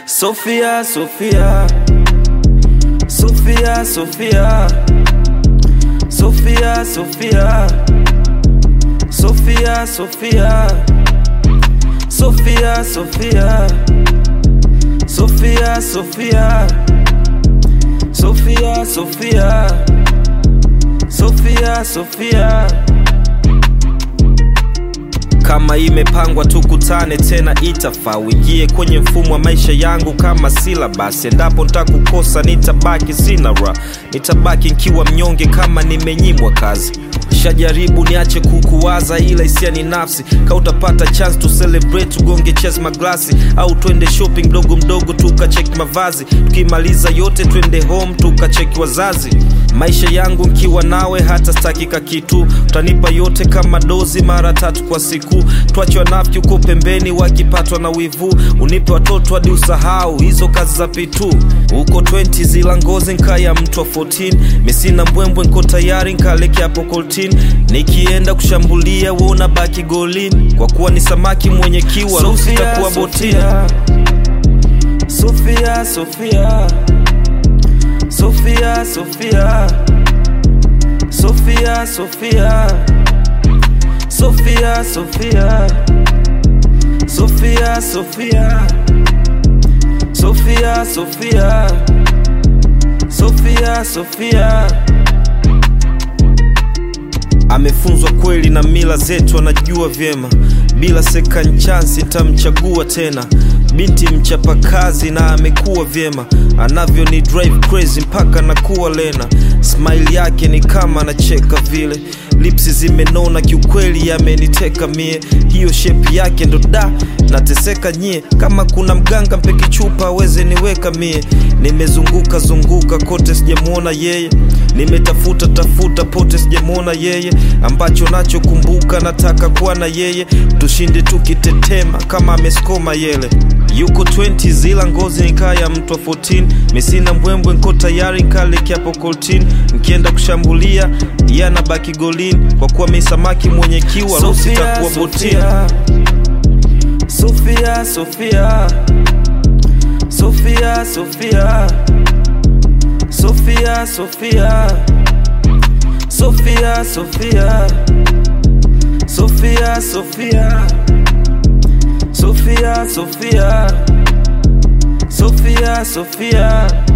Sofia, Sofia, Sofia, Sofia, Sofia, Sofia, Sofia, Sofia, Sofia, Sofia, Sofia, Sofia, Sofia, Sofia, Sofia, Sofia. Kama imepangwa tukutane tena, itafaa uingie kwenye mfumo wa maisha yangu kama silabasi. Endapo ntakukosa, nitabaki sina ra, nitabaki nkiwa mnyonge kama nimenyimwa kazi. Shajaribu niache kukuwaza, ila hisia ni nafsi. Ka utapata chance to celebrate, tugonge chess maglasi, au twende shopping mdogo mdogo tukacheki mavazi. Tukimaliza yote twende home tukacheki wazazi. Maisha yangu nkiwa nawe hata stakika kitu, utanipa yote kama dozi mara tatu kwa siku. Twache wanafiki uko pembeni wakipatwa na wivu, unipe watoto hadi usahau hizo kazi za pitu. Uko 20 zila ngozi nkaya mtu wa 14, misina mbwembwe nko tayari nkaleke hapo koltin. Nikienda kushambulia we unabaki golini, kwa kuwa ni samaki mwenye kiwa ruhusa itakuwa botini. Sofia, Sofia, Sofia, Sofia, Sofia, Sofia, Sofia, Sofia, Sofia, Sofia, Sofia, Sofia, Sofia, Sofia. Amefunzwa kweli na mila zetu, anajua vyema. Bila second chance nitamchagua tena. Binti mchapakazi na amekuwa vyema, anavyo ni drive crazy mpaka nakuwa lena. Smile yake ni kama anacheka vile, lipsi zimenona kiukweli, yameniteka mie. Hiyo shape yake ndo da nateseka nyie. Kama kuna mganga mpeki chupa aweze niweka mie. Nimezunguka zunguka kote sijamwona yeye, nimetafuta tafuta pote sijamwona yeye. Ambacho nachokumbuka nataka kuwa na yeye, tushinde tukitetema kama ameskoma yele yuko 20 zila ngozi nikaya mtu wa 14 misina mbwembwe nko tayari nkaleke hapo koltin nkienda kushambulia yana baki golini kwa kuwa mi samaki mwenye kiwa rusi takuwa botini Sofia, Sofia, Sofia, Sofia, Sofia, Sofia, Sofia, Sofia, Sofia, Sofia. Sofia, Sofia, Sofia, Sofia.